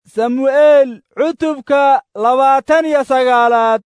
samu'eel cutubka labaatan iyo sagaalaad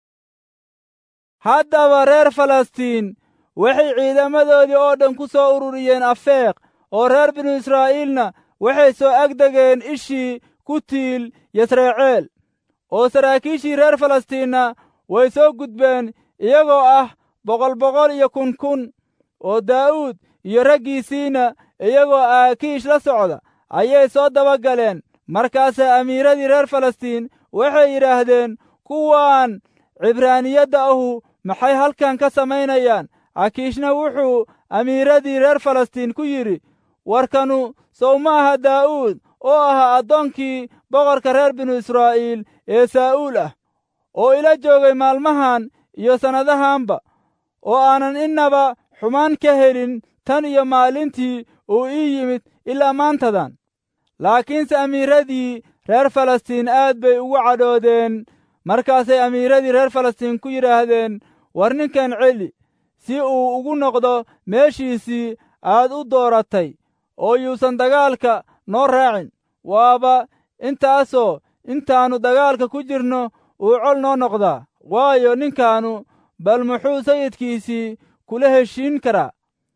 haddaba reer falastiin waxay ciidamadoodii oo dhan ku soo ururiyeen afeeq oo reer binu israa'iilna waxay soo agdegeen ishii ku tiil yasreeceel oo saraakiishii reer falastiinna way soo gudbeen iyagoo ah boqol boqol iyo kun kun oo daa'uud iyo raggiisiina iyagoo aakiish la socda ayay soo daba galeen markaasaa amiiradii reer falastiin waxay yidhaahdeen kuwaan cibraaniyadda ahu maxay halkan ka samaynayaan akiishna wuxuu amiiradii reer falastiin ku yidhi warkanu sow ma aha daa'uud oo ahaa addoonkii boqorka reer binu israa'iil ee saa'uul ah oo ila joogay maalmahan iyo sannadahanba oo aanan innaba xumaan ka helin tan iyo maalintii uu ii yimid ilaa maantadan laakiinse amiiradii reer falastiin aad bay ugu cadhoodeen markaasay amiiradii reer falastiin ku yidhaahdeen war ninkan celi si uu ugu noqdo meeshiisii aad u dooratay oo yuusan dagaalka noo raacin waaba intaasoo intaannu dagaalka ku jirno uu col noo noqdaa waayo ninkaannu bal muxuu sayidkiisii kula heshiin karaa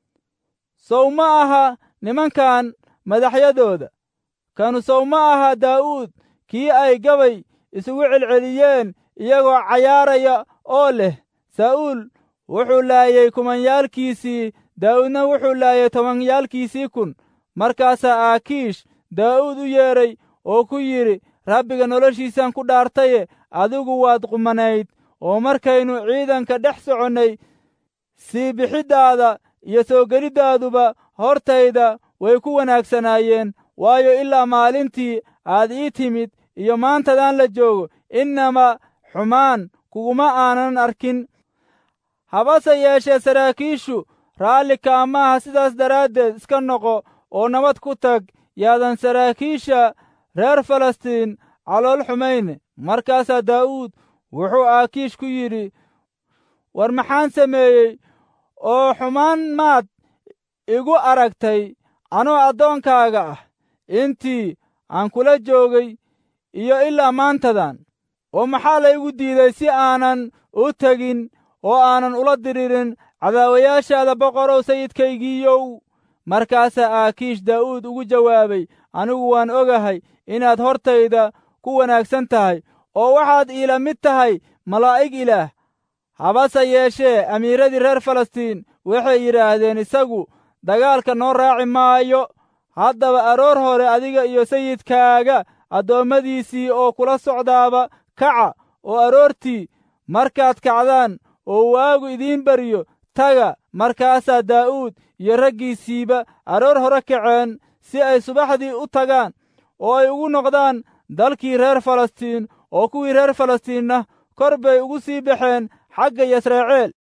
sow ma aha nimankan madaxyadooda kanu sow ma aha daa'uud kii ay gabay isugu celceliyeen iyagoo cayaaraya oo leh saa'uul wuxuu laayey kumanyaalkiisii daa'uudna wuxuu laayey tobanyaalkiisii kun markaasaa aakiish daa'uud u yeedhay oo ku yidhi rabbiga noloshiisaan ku dhaartaye adigu waad qumanayd oo markaynu ciidanka dhex soconnay sii bixiddaada iyo soo gelidaaduba hortayda way ku wanaagsanaayeen waayo ilaa maalintii aad ii timid iyo maantadaan la joogo innama xumaan kuguma aanan arkin habase yeeshee saraakiishu raalli kaamaaha sidaas daraaddeed iska noqo oo nabad ku tag yaadan saraakiisha reer falastiin calool xumayne markaasaa daa'uud wuxuu aakiish ku yidhi war maxaan sameeyey oo xumaan maad igu aragtay anoo addoonkaaga ah intii aan kula joogay iyo ilaa maantadan oo maxaa laygu diiday si aanan u tegin oo aanan ula diriirin cadaawayaashaada boqorow sayidkaygiiyow markaasaa aakiish daa'uud ugu jawaabay anigu waan ogahay inaad hortayda ku wanaagsan tahay oo waxaad iila mid tahay malaa'ig ilaah habase yeeshee amiiradii reer falastiin waxay yidhaahdeen isagu dagaalka noo raaci maayo haddaba aroor hore adiga iyo sayidkaaga addoommadiisii oo kula socdaaba kaca oo aroortii markaad kacdaan oo waagu idiin baryo taga markaasaa daa'uud iyo raggiisiiba aroor hore kaceen si ay subaxdii u tagaan oo ay ugu noqdaan dalkii reer falastiin oo kuwii reer falastiinna kor bay ugu sii baxeen xagga yasreeceel